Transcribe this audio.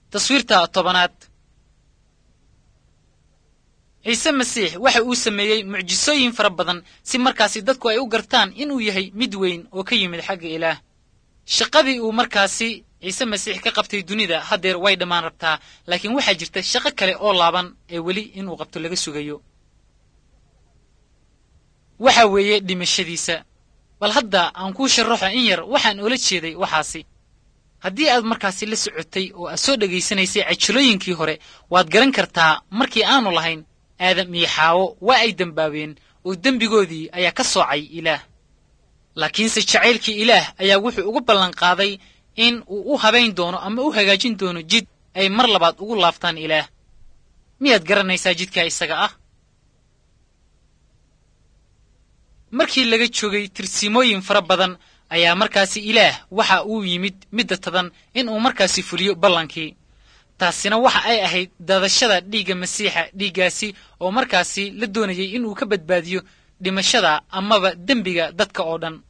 taswiirta tobanaad ciise masiix waxa uu sameeyey mucjisooyin fara badan si markaasi dadku ay u gartaan inuu yahay mid weyn oo ka yimid xagga ilaah shaqadii uu markaasi ciise masiix ka qabtay dunida haddeer way dhammaan rabtaa laakiin waxaa jirta shaqo kale oo laaban ee weli inuu qabto laga sugayo waxa weeye dhimashadiisa bal hadda aan kuu sharaxo in yar waxaan oola jeeday waxaasi haddii aad markaasi la socotay oo aad soo dhegaysanaysay cajilooyinkii hore waad garan kartaa markii aanu lahayn aadam iyo xaawo waa ay dembaabeen oo dembigoodii ayaa ka soocay ilaah laakiinse jacaylkii ilaah ayaa wuxuu ugu ballanqaaday in uu u habayn doono ama u hagaajin doono jid ay mar labaad ugu laabtaan ilaah miyaad garanaysaa jidkaa isaga ah markii laga joogay tirsimooyin fara badan ayaa markaasi ilaah waxa uu yimid midda tadan in uu markaasi fuliyo ballankii taasina waxa ay ahayd daadashada dhiigga masiixa dhiiggaasi oo markaasi la doonayay inuu ka badbaadiyo dhimashada amaba dembiga dadka oo dhan